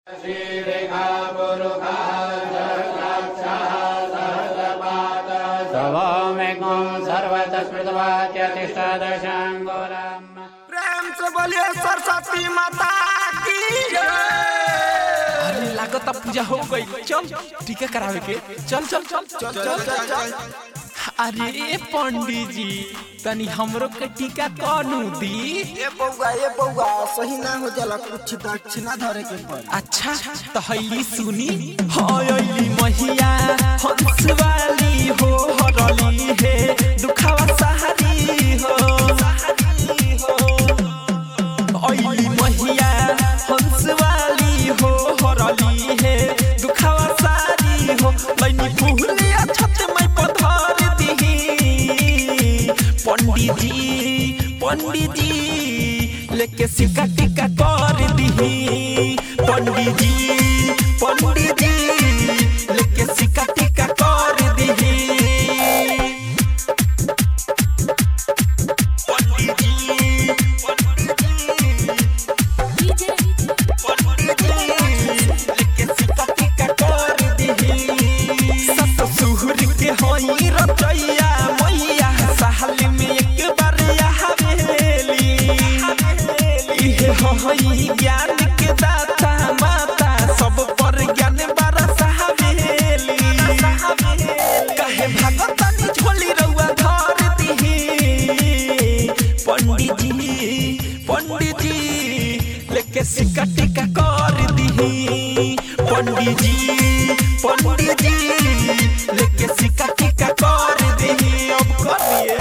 सवामेकं सर्वतः स्मृतवाच्यतिष्ठादशाङ्गोलम् प्रेम से बोलिए सरस्वती माता की अरे लागत पूजा हो गई चल टीका करावे के चल चल चल चल चल चल चल अरे पंडित जी तनी हमरो के टीका कौनु दी ये बउआ ये बउआ सही ना हो जाला कुछ दक्षिणा धरे के पड़ अच्छा तो हईली सुनी हयली महिया हंस वाली हो हरली है दुखावा सहारी हो हयली महिया हंस वाली हो हरली है दुखावा सारी हो लैनी फूलिया छत में पधर दिही पंडित जी पंडित जी लेके सिक्का टिक्का कर दिही पंडित जी पंडित जी लेके सिक्का टिक्का कर दिही पंडित जी पंडित जी पंडित जी लेके सिक्का टिक्का कर दिही सत सुहुर के होई रचैया मैया साल में एक बार हवेली इहे होई ज्ञान के दाता माता सब पर ज्ञान बरस हवेली कहे भगतन झोली रउआ धर दिही पंडित जी पंडित जी लेके सिक्का टिक्का कर दिही पंडित जी पंडित जी लेके सिक्का टिक्का कर दिही अब करिए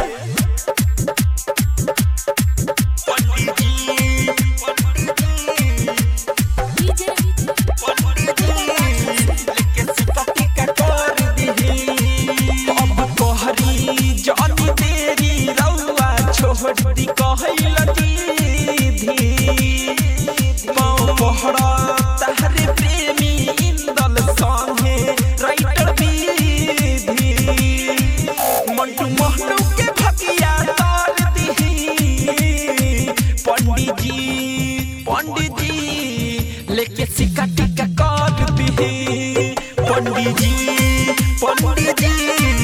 पंडित जी पंडित जी पंडित जी लेके सिक्का टिक्का कर दिही अब कहरी जानी तेरी रउआ छोड़ी कहैल दीदी पाँव पहरा तहरे प्रेमी इंदल संगे राइटर विधि मंटू महनू के भगिया तार दिही पंडित जी पंडित जी लेके सिक्का टिक्का कर दिही पंडित जी पंडित जी